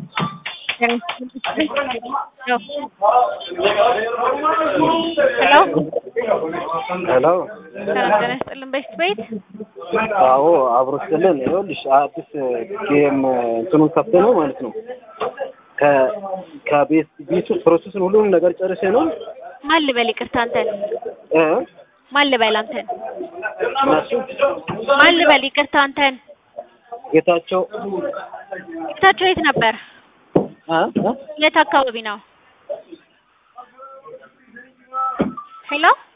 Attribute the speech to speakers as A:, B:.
A: ሄሎ
B: ሄሎ
A: ሰላም ጤና ይስጥልን። በሽት ቤት
B: አዎ አብሮ ስልን ይኸውልሽ አዲስ ጌም እንትኑን ከፍተ ነው ማለት ነው። ከ ከቤት ቤቱ ፕሮሰስን ሁሉንም ነገር ጨርሴ ነው
A: ማን ልበል? ይቅርታ አንተን
B: እ
A: ማን ልበል? አንተን
B: እነሱ
A: ማን ልበል? ይቅርታ አንተን
B: ጌታቸው
A: ጌታቸው የት ነበር?
B: እ እ
A: የት አካባቢ ነው? ሄሎ